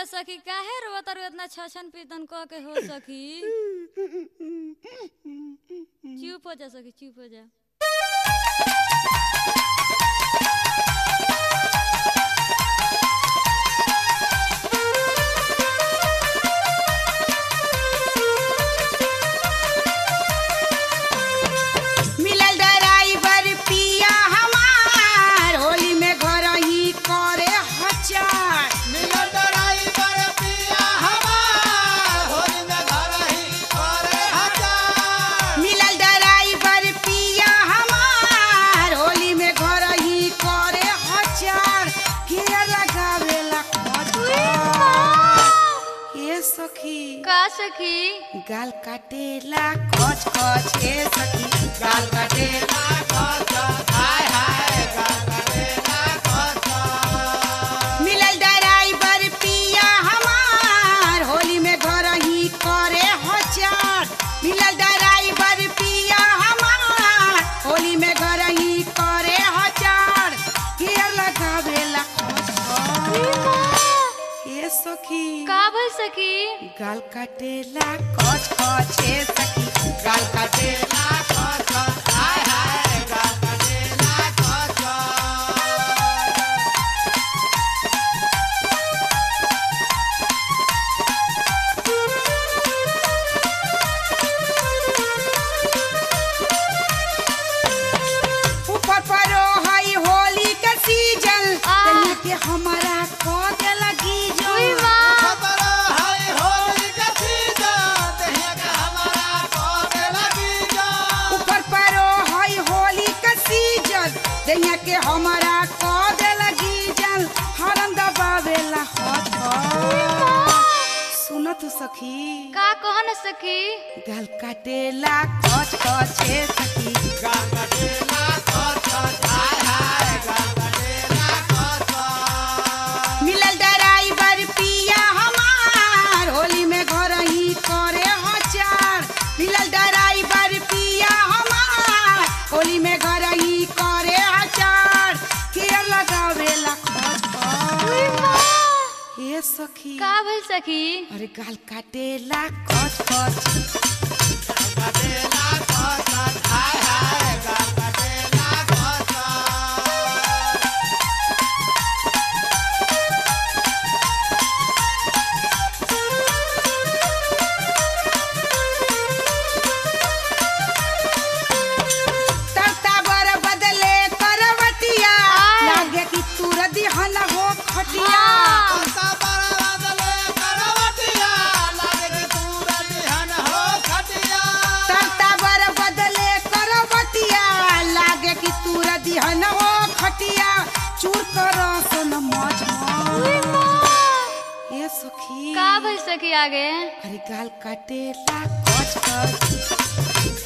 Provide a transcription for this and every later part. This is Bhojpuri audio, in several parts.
जा सखी काहे रोवत और इतना छछन पीतन कह के हो सखी चुप हो जा सखी चुप हो जा मिलल ड्राइवर पिया हमार होली में घर ही करे हचार मिलल ड्राइवर पिया हमार होली में घर ही करे हजार मिलल ड्राइवर पिया हमार होली में घर ही करे हचार के लगावेला ये सखी का सखी गाल काटेला कच कच हे सखी गाल काटेला हाय हाय गाना मिलल ड्राइवर पिया हमार होली में घर ही करे हचार मिलल ड्राइवर पिया हमार होली में घर ही करे हचार के लगावेला ये सखी का भइल सखी गाल काटेला कच कच हे सखी गाल काटेला हाय हाय गाना ऊपर परो हई होली के सीजन आ। तनिया के हमारा को दे लगी जो उई माँ खबर है होली का सीजन दहिया का हमारा कोने लगी जा ऊपर परो हई होली के सीजन तनिया के हमारा को दे लगी जन हरन दबावेला हथ सुन तू सखी का कह न सखी गाल काटेला कच कच हे सखी गाना देला खच हाय हाय गाना देला खच मिलल ड्राइवर पिया हमार होली में घर ही करे हचार मिलल ड्राइवर पिया हमार होली में घर ही करे हचार के लगावेला खच हे सखी का भइल सखी अरे गाल काटेला कच कच तरता बर बदले करवटिया आय। लागे कि तूर दिहन हो खटिया हाँ। तरता बर बदले करवटिया लागे कि तूर दिहन हो खटिया चूर कर सन मज ये सखी का भइल सखी आगे अरे गाल काटेला कच कच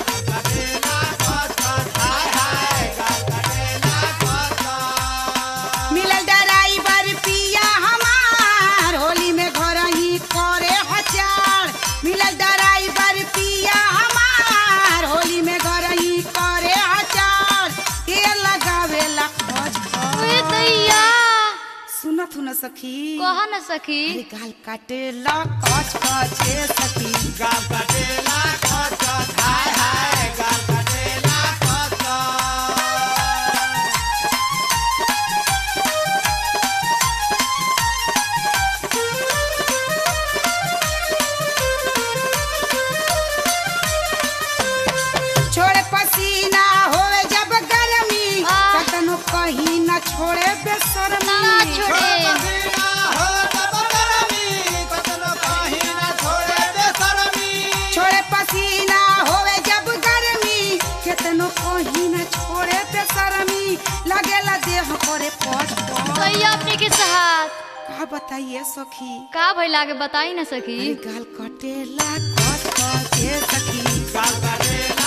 मिलल ड्राइवर पिया हमार होली में घर ही करे हचार मिलल ड्राइवर पिया हमार होली में घर ही करे हचार के लगावेला खच उई दैया सुनत न सखी कह न सखी अरे गाल काटेला कच कच हे सखी छोड़े पसीना होवे जब गर्मी आ। कतनो कहीं न छोड़े बेशर्मी ना छोड़े छोड़े पसीना होवे जब गर्मी केतनो कहीं न छोड़े बेशर्मी लगेला देह करे पट पट। दैया अपने के साथ का बताइए सखी का भइल आगे बताई न सखी अरे गाल कटेला कट कट हे सखी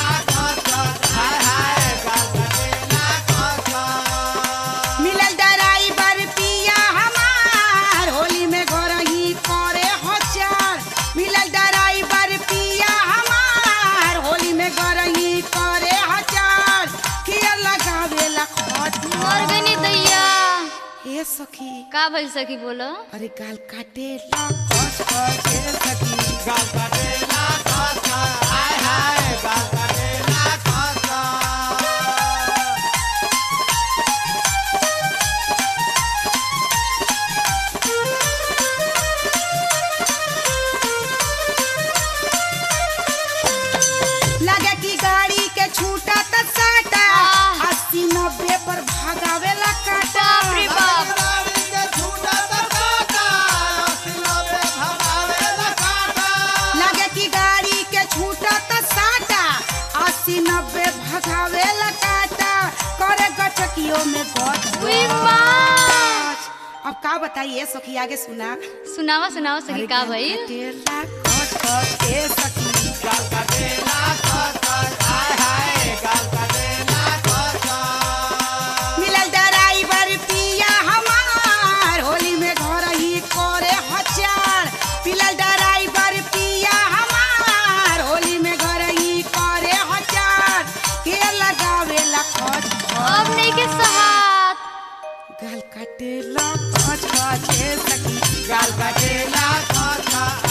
मिलल ड्राइवर पिया हमार होली में घर ही करे हचार मिलल ड्राइवर पिया हमार होली में घर ही करे हचार किया लगावेला खट मर गनी दैया हे सखी का भइल सखी बोलो अरे गाल काटे ला कच कच ए सखी गाल काटेला खस खस हाय हाय गाल काटेला खस खस लगे कि गाड़ी के छूटा त साटा आह। अस्सी नब्बे पर भागावेला काटा बाप रे बाप गाड़ी के छूटा त काटा अस्सी नब्बे भगावेला काटा लगे कि गाड़ी के छूटा त साटा अस्सी नब्बे भगावेला काटा करे गचकियों में गच उई माँ। गच। अब का बताइए सखी आगे सुना सुनावा सुनावा सखी का भइल काटेला कच कच ए सखी गाल काटेला खस खस हाय हाय गाल काटेला खस खस मिलल ड्राइवर पिया हमार होली में घर ही करे हचार मिलल ड्राइवर पिया हमार होली में घर ही करे हचार के लगावे ला खच अब नहीं के सहात गाल काटेला खच खच ए सखी गाल काटेला खस खस